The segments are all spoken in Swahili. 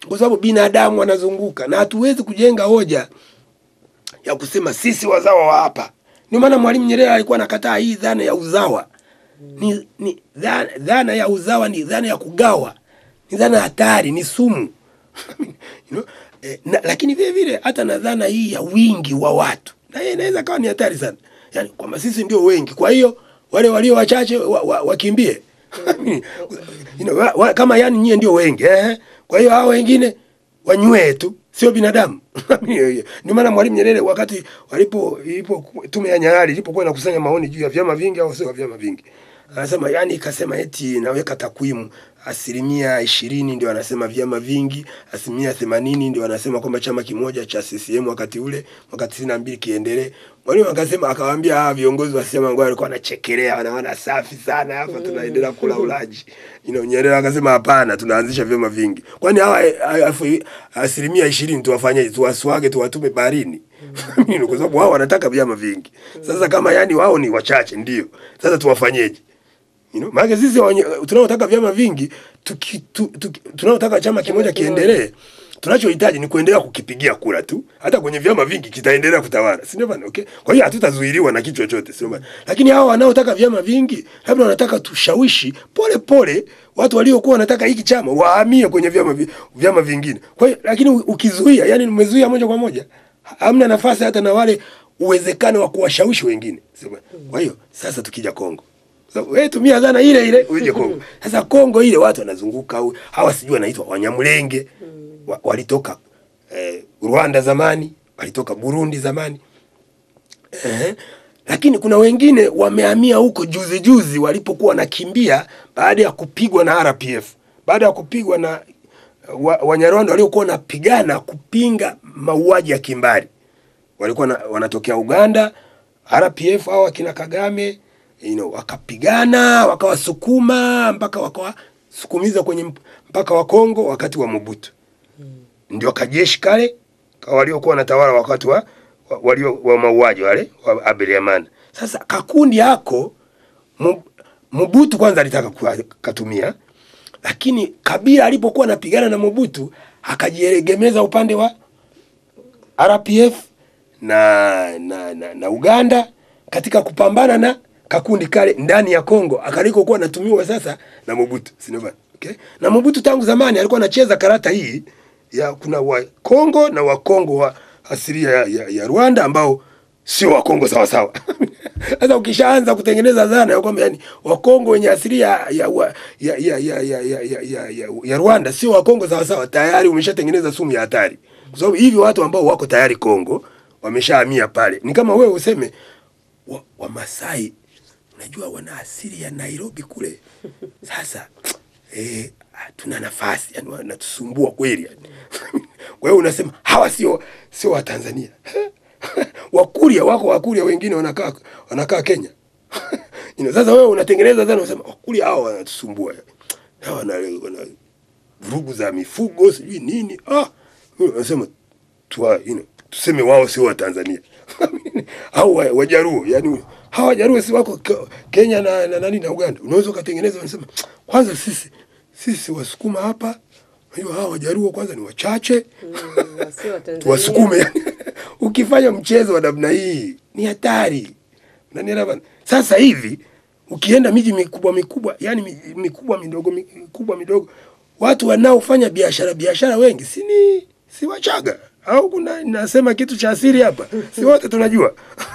kwa sababu binadamu wanazunguka na hatuwezi kujenga hoja ya kusema sisi wazawa wa hapa. Ndio maana Mwalimu Nyerere alikuwa anakataa hii dhana ya uzawa. Ni, ni dhana, dhana ya uzawa ni dhana ya kugawa, ni dhana hatari, ni sumu you know? Eh, na, lakini vile vile hata na dhana hii ya wingi wa watu na hiyo inaweza kawa ni hatari sana, yani kwamba sisi ndio wengi, kwa hiyo wale walio wachache wa, wa, wakimbie you know, wa, wa, kama yani nyie ndio wengi eh? Kwa hiyo hao wengine wanywee tu, sio binadamu. Ndio maana Mwalimu Nyerere wakati walipo ilipo tume ya Nyalali ilipokuwa inakusanya maoni juu ya vyama vingi au sio vyama vingi, anasema yani, ikasema eti naweka takwimu asilimia ishirini ndio anasema vyama vingi, asilimia themanini ndio anasema kwamba chama kimoja cha CCM wakati ule mwaka tisini na mbili kiendelee. Mwalimu akasema akawaambia hawa viongozi wa CCM ambao walikuwa wanachekelea, wanaona safi sana hapa tunaendelea kula ulaji. You know, Nyerere akasema hapana, tunaanzisha vyama vingi. Kwani hawa alafu asilimia ishirini tuwafanyeje? Tuwaswage, tuwatume baharini? Kwa sababu wao wanataka vyama vingi. Sasa kama yani wao ni wachache, ndio sasa tuwafanyeje? You know, maana sisi tunaotaka vyama vingi tuki, tu, tuki, tunaotaka chama kimoja kiendelee, tunachohitaji ni kuendelea kukipigia kura tu. Hata kwenye vyama vingi kitaendelea kutawala, si ndio bana? Okay, kwa hiyo hatutazuiliwa na kitu chochote, sio bana? Lakini hao wanaotaka vyama vingi, labda wanataka tushawishi pole pole watu waliokuwa wanataka hiki chama wahamie kwenye vyama vyama vingine. Kwa hiyo lakini ukizuia, yani umezuia moja kwa moja, hamna nafasi hata na wale uwezekano wa kuwashawishi wengine, sio bana? Kwa hiyo sasa tukija Kongo So, we tumia dhana ile ile uje Kongo. Sasa Kongo ile watu wanazunguka au hawa sijui wanaitwa Wanyamulenge wa, walitoka eh, Rwanda zamani, walitoka Burundi zamani. Eh, lakini kuna wengine wamehamia huko juzi juzi walipokuwa wanakimbia baada ya kupigwa na RPF. Baada ya kupigwa na wa, Wanyarwanda waliokuwa wanapigana kupinga mauaji ya kimbari. Walikuwa na, wanatokea Uganda, RPF au akina Kagame you know, wakapigana wakawasukuma mpaka wakawasukumiza kwenye mpaka wa Kongo wakati wa Mobutu hmm. Ndio kajeshi kale waliokuwa wanatawala wakati wa walio wa mauaji wale wa Abiyarimana. Sasa kakundi yako Mobutu kwanza alitaka katumia, lakini Kabila alipokuwa anapigana na Mobutu akajiegemeza upande wa RPF na, na, na, na Uganda katika kupambana na kakundi kale ndani ya Kongo akaliko kuwa natumiwa sasa na Mobutu, si ndio? Okay? Na Mobutu tangu zamani alikuwa anacheza karata hii ya kuna wa Kongo na wa Kongo wa asilia ya, ya, ya Rwanda ambao sio wa Kongo sawa sawa. Sasa ukishaanza kutengeneza dhana ya kwamba yani wa Kongo wenye asilia ya ya ya ya ya, ya, ya, ya, ya, ya Rwanda sio wa Kongo sawa sawa, tayari umeshatengeneza sumu ya hatari, kwa sababu hivi watu ambao wako tayari Kongo wameshahamia pale, ni kama wewe useme wa, wa Masai unajua wana asili ya Nairobi kule. Sasa eh, tuna nafasi yani, wanatusumbua kweli yani. Kwa hiyo unasema hawa sio sio wa Tanzania Wakuria wako Wakuria wengine wanakaa wanakaa Kenya you know, sasa wewe unatengeneza dhana unasema Wakuria hao wanatusumbua hawa wana, wana vurugu za mifugo sijui nini ah, unasema tuwa, you know, tuseme wao sio wa Tanzania au Wajaruo yani hawa Wajaruo si wako Kenya na, na nani na Uganda. Unaweza ukatengeneza unasema kwanza sisi sisi Wasukuma hapa, unajua hawa Wajaruo kwanza ni wachache mm, tuwasukume yani. Ukifanya mchezo wa namna hii ni hatari, unanielewa? Sasa hivi ukienda miji mikubwa mikubwa, yani mikubwa midogo mikubwa midogo, watu wanaofanya biashara biashara wengi si ni si Wachaga au kuna nasema kitu cha asili hapa, si wote tunajua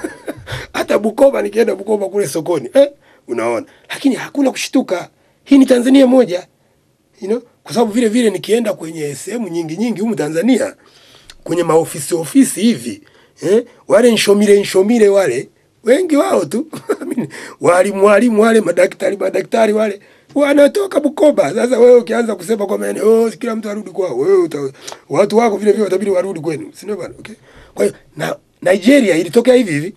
hata Bukoba, nikienda Bukoba kule sokoni eh, unaona, lakini hakuna kushtuka. Hii ni Tanzania moja, you know, kwa sababu vile vile nikienda kwenye sehemu nyingi nyingi humu Tanzania kwenye maofisi ofisi hivi eh, wale nshomile nshomile wale wengi wao tu walimu walimu wale madaktari madaktari wale wanatoka Bukoba. Sasa wewe ukianza kusema kwamba yani oh, kila mtu arudi kwao, wewe uta, watu wako vile vile watabidi warudi kwenu, si ndio bwana? Okay, kwa hiyo na Nigeria ilitokea hivi hivi,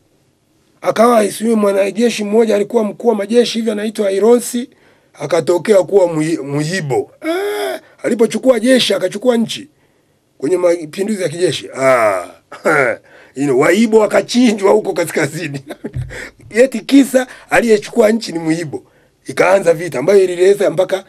akawa isiwe mwanajeshi mmoja alikuwa mkuu wa majeshi hivi anaitwa Ironsi, akatokea kuwa Muyibo. Ah, alipochukua jeshi akachukua nchi kwenye mapinduzi ya kijeshi ah, you know, Waibo wakachinjwa huko kaskazini eti kisa aliyechukua nchi ni Muibo ikaanza vita ambayo ilileza mpaka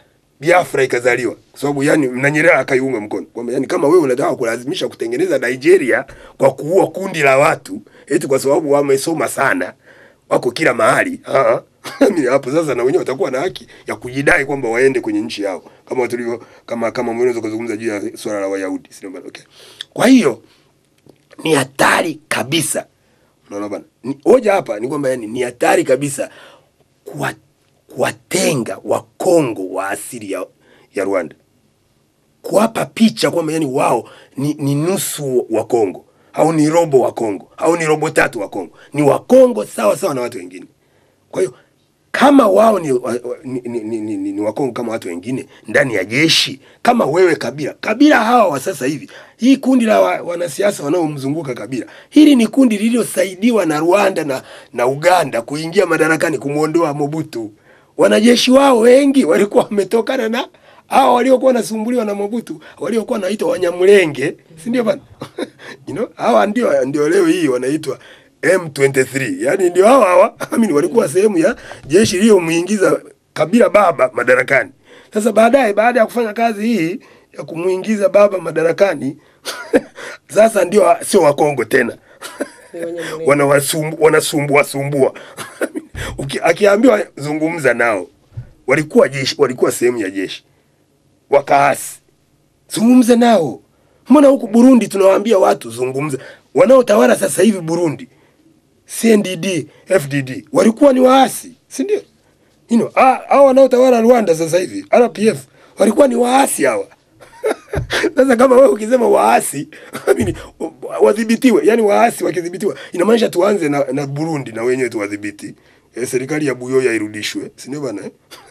Biafra ikazaliwa, kwa sababu yani na Nyerere akaiunga mkono kwamba yani kama wewe unataka kulazimisha kutengeneza Nigeria kwa kuua kundi la watu eti kwa sababu wamesoma sana wako kila mahali ah Mimi hapo sasa na wenyewe watakuwa na haki ya kujidai kwamba waende kwenye nchi yao kama tulivyo kama kama unaweza kuzungumza juu ya swala la Wayahudi sio bana okay. Kwa hiyo ni hatari kabisa. Unaona bana? Ni- Hoja hapa ni kwamba yani ni hatari kabisa kuwa kuwatenga Wakongo wa asili ya, ya Rwanda, kuwapa picha kwamba yani wao ni, ni nusu wa Kongo au ni robo wa Kongo au ni robo tatu wa Kongo, ni Wakongo sawa sawa na watu wengine. Kwa hiyo kama wao ni, wa- wa- ni, ni, ni, ni, ni, ni Wakongo kama watu wengine ndani ya jeshi, kama wewe Kabila, Kabila hawa wa sasa hivi, hii kundi la wa- wanasiasa wanaomzunguka Kabila, hili ni kundi lililosaidiwa na Rwanda na, na Uganda kuingia madarakani kumwondoa Mobutu. Wanajeshi wao wengi walikuwa wametokana na hao waliokuwa wanasumbuliwa na Mobutu, waliokuwa wanaitwa Wanyamulenge, si ndio bana? you know, hawa ndio ndio leo hii wanaitwa M23. Yaani ndio hawa hawa amini walikuwa sehemu ya jeshi lililomuingiza Kabila baba madarakani. Sasa baadaye baada ya kufanya kazi hii ya kumuingiza baba madarakani sasa ndio sio Wakongo tena. Ni Wanyamulenge. Wanawasumbu- wanasumbua sumbua. Uki- Akiambiwa zungumza nao walikuwa jeshi, walikuwa sehemu ya jeshi wakaasi zungumza nao. Mbona huku Burundi tunawaambia watu zungumza? Wanaotawala sasa hivi Burundi, CNDD, FDD walikuwa ni waasi, si ndio? You know, ah, hao wanaotawala Rwanda sasa hivi RPF walikuwa ni waasi hawa. Sasa kama wewe ukisema waasi, amini wadhibitiwe, yani waasi wakidhibitiwa, inamaanisha tuanze na, na Burundi na wenyewe tuwadhibiti. E, serikali ya Buyoya irudishwe, si ndio bana? eh?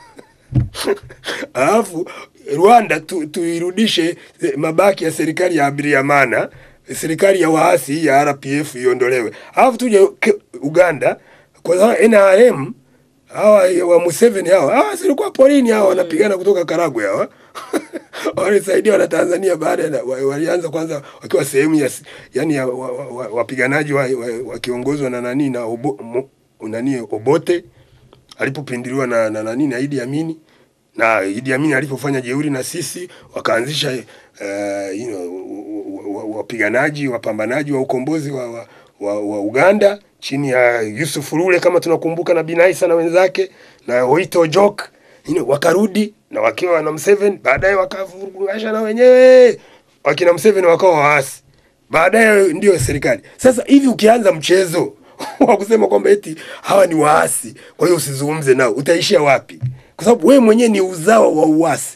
Alafu Rwanda tu, tuirudishe eh, mabaki ya serikali ya Habyarimana, serikali ya waasi hii ya RPF iondolewe. Alafu tuje ke- Uganda kwa sababu NRM hawa wa Museveni hawa hawa silikuwa porini hawa wanapigana kutoka Karagwe hawa walisaidiwa na Tanzania baada ya wa- walianza kwanza wakiwa sehemu ya s- yani ya wa- wa- wa- wapiganaji wa, wa, wakiongozwa na nani na obo, mo, nani Obote alipopinduliwa na, na nani na Idi Amini na Idi Amini alipofanya jeuri na sisi wakaanzisha uh, you know, wa- wa- wapiganaji wapambanaji wa ukombozi wa, wa, wa, wa Uganda chini ya Yusuf Rule kama tunakumbuka na Binaisa na wenzake na Oito Jok you know, wakarudi na wakiwa na Museveni, baadaye wakavurugasha na wenyewe wakina Museveni wakawa waasi, baadaye ndio serikali. Sasa hivi ukianza mchezo wa kusema kwamba eti hawa ni waasi, kwa hiyo usizungumze nao, utaishia wapi? Kwa sababu wewe mwenyewe ni uzawa wa uasi.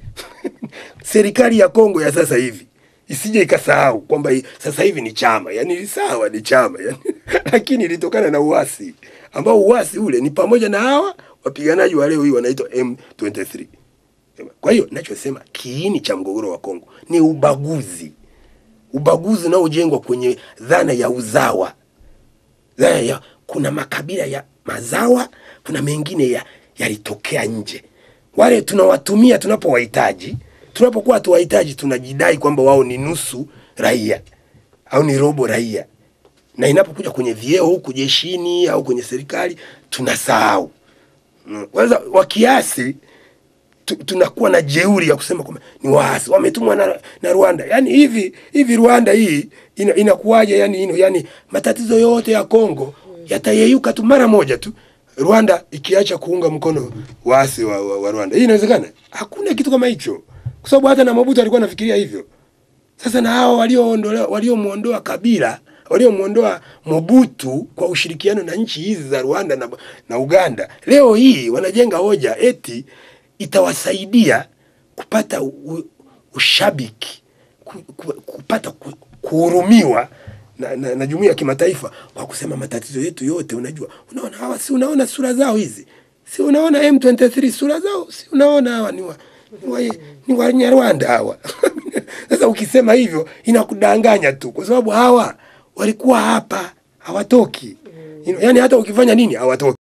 serikali ya Kongo ya sasa hivi isije ikasahau kwamba hii- sasa hivi ni chama, yani sawa ni chama yani, lakini ilitokana na uasi ambao uasi ule ni pamoja na hawa wapiganaji wa leo hii wanaitwa M23. Kwa hiyo nachosema kiini cha mgogoro wa Kongo ni ubaguzi, ubaguzi unaojengwa kwenye dhana ya uzawa dhana ya kuna makabila ya mazawa, kuna mengine ya yalitokea nje. Wale tunawatumia tunapowahitaji, tunapokuwa tuwahitaji, tunajidai kwamba wao ni nusu raia au ni robo raia, na inapokuja kwenye vyeo huku jeshini au kwenye serikali tunasahau. Mm. Kwanza wa kiasi tu, tunakuwa na jeuri ya kusema kwamba ni waasi wametumwa na, na Rwanda. Yani hivi hivi Rwanda hii ina, inakuwaje? Yani ino, yani matatizo yote ya Kongo yatayeyuka tu mara moja tu Rwanda ikiacha kuunga mkono waasi wa, wa, wa Rwanda. Hii inawezekana? Hakuna kitu kama hicho, kwa sababu hata na Mobutu alikuwa anafikiria hivyo. Sasa na hao walioondolewa waliomuondoa Kabila waliomuondoa Mobutu kwa ushirikiano na nchi hizi za Rwanda na, na Uganda, leo hii wanajenga hoja eti itawasaidia kupata u, ushabiki ku, ku, kupata ku, kuhurumiwa na, na, na jumuiya ya kimataifa kwa kusema matatizo yetu yote. Unajua, unaona hawa, si unaona sura zao hizi, si unaona M23 sura zao, si unaona hawa ni wa, ni wa, ni Wanyarwanda hawa Sasa ukisema hivyo inakudanganya tu, kwa sababu hawa walikuwa hapa hawatoki. Mm. Yaani hata ukifanya nini hawatoki.